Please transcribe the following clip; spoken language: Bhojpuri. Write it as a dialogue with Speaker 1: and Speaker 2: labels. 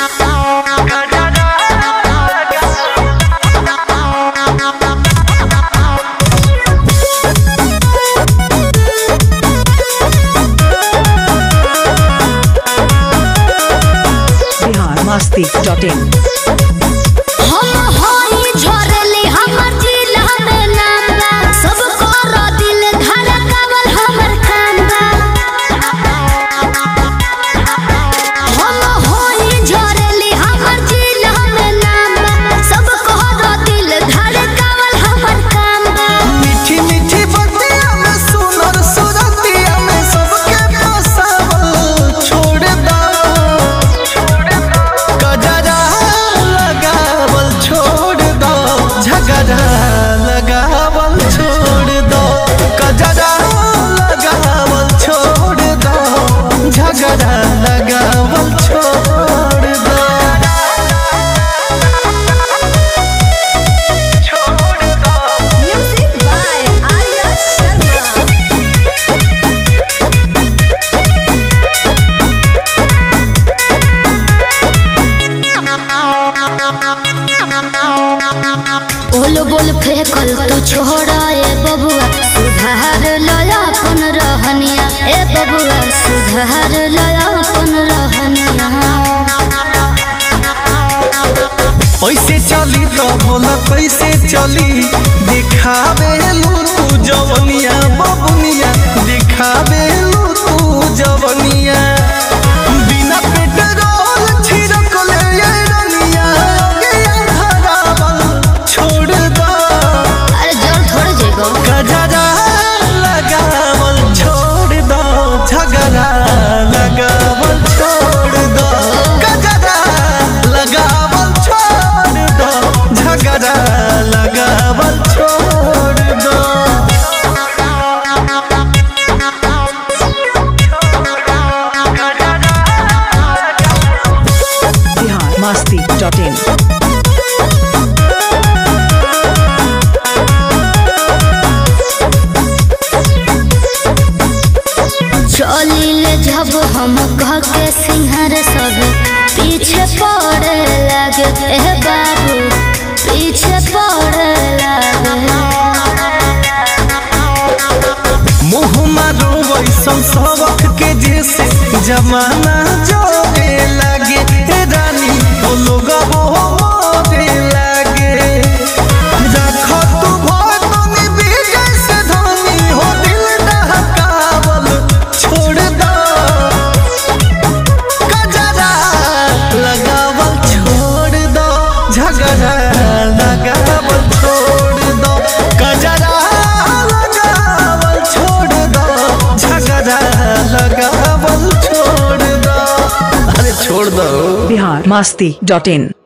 Speaker 1: बिहार मस्ती डॉट इन
Speaker 2: हम होई झरली हमर जिला में नाम बा सब कर दिल धड़कावल हमर काम बा हम होई झरली हमर जिला में नाम बा सब कर दिल धड़कावल हमर काम बा
Speaker 3: मीठी मीठी बतिया में सुनर सुरतिया में सबके फसावल छोड़ दो गजरा लगावल छोड़ दो झगड़ा लगावल छोड़ दो गजरा लगावल छोड़ दो झगड़ा लगावल छोड़ दो
Speaker 2: म्यूजिक बाय आर्या शर्मा बोल बोल फेंकल तो छोड़ा ए बबुआ सुधार लया अपन रहनिया ए बबुआ सुधार लया अपन रहनिया
Speaker 3: ऐसे चली तो बोला कैसे चली दिखावे लू तू जवनिया बबुनिया दिखावे लू तू जवनिया बिना पेट्रोल छिड़क ले ये रनिया गया धरावल छोड़ दो
Speaker 2: अरे जल थोड़े जेगो
Speaker 3: गजरा लगावल छोड़ दो झगड़ा लगावल छोड़ दो गजरा लगावल छोड़ दो झगड़ा लगावल छोड़ दो
Speaker 1: बिहार मस्ती डॉट इन
Speaker 2: चलिले जब हम कह के सिंहर सब पीछे पड़े लगे ए बाबू पीछे पड़े लगे
Speaker 3: मुँह मारो वैसन सबक के जैसे जमाना जोरे लगे हे रानी वो लोग वो मोरे लगे रखो तू भोतनी बीजे से धनी हो दिल दहकावल छोड़ दो गजरा लगावल छोड़ दो झगड़ा लगावल छोड़ दो गजरा लगावल छोड़ दो झगड़ा लगावल छोड़ दो अरे छोड़ दो
Speaker 1: बिहार मस्ती डॉट इन